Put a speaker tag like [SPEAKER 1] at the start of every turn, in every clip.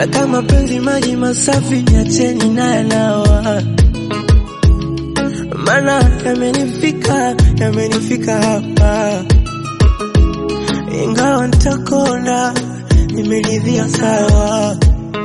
[SPEAKER 1] na kama penzi maji masafi niacheni naye nawa, mana yamenifika yamenifika hapa, ingawa nitakonda nimeridhia sawa,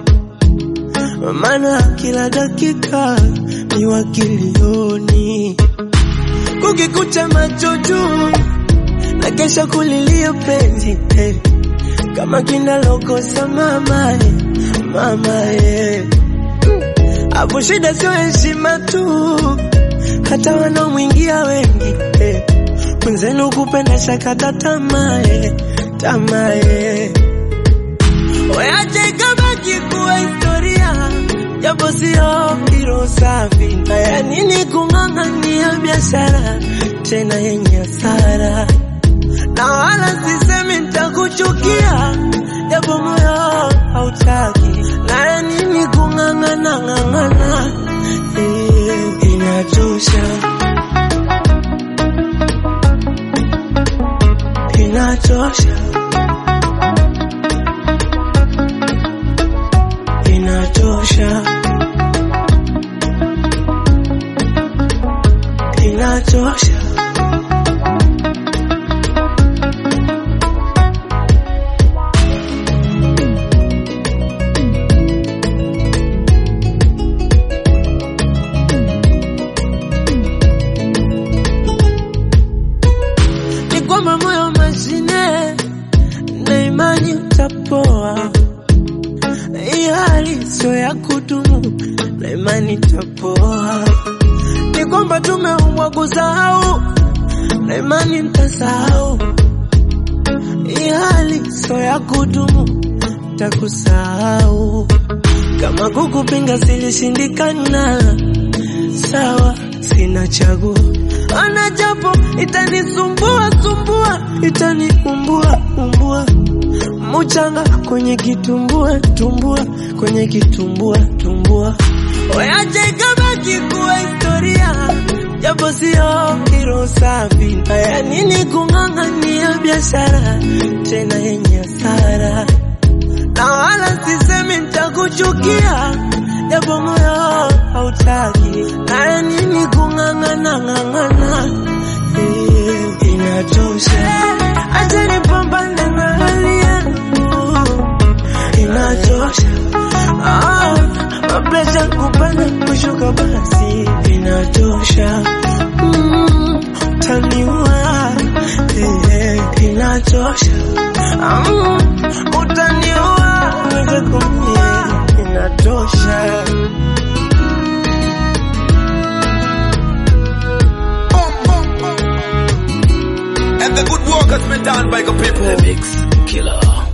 [SPEAKER 1] mana kila dakika ni wakilioni, kukikucha macho juu na kesha kulilia penzi eh, kama kinalokosa mama eh, mama eh. Hapo shida sio heshima tu, hata wanaomwingia wengi eh. Mwenzenu kupenda shakata tamaa eh, tamaa eh. Weache ikabaki kuwa historia, japo sio hilo safi. Haya nini kung'ang'ania biashara tena yenye hasara, na wala sisemi nitakuchukia, japo moyo hautaki. Haya nini kung'ang'ana ng'ang'ana, eh, inachosha, inachosha. inatosha, inatosha. Ni kwamba moyo mashine na imani utapoa hii hali sio ya kudumu na imani tapoa. Ni kwamba tumeumbwa kusahau na imani ntasahau. Hii hali sio ya kudumu, takusahau. Kama kukupinga silishindikana, sawa, sina chaguo. Ana japo itanisumbua sumbua, itaniumbua umbua muchanga kwenye kitumbua tumbua kwenye kitumbua tumbua, weache ikabaki kuwa historia, japo sio hilo safi. Haya nini kung'ang'ania biashara tena yenye hasara, na wala sisemi nitakuchukia, japo moyo hautaki. Haya nini kung'ang'ana ng'ang'ana, eh, inatosha. Acha nipambane na hali yangu inatosha. Ah, mapresha kupanda kushuka basi inatosha. Mm, utaniua eh, eh, inatosha. Mm, utaniua uweze kumie inatosha.
[SPEAKER 2] And the good work has been done by the people.
[SPEAKER 3] The Mix Killer.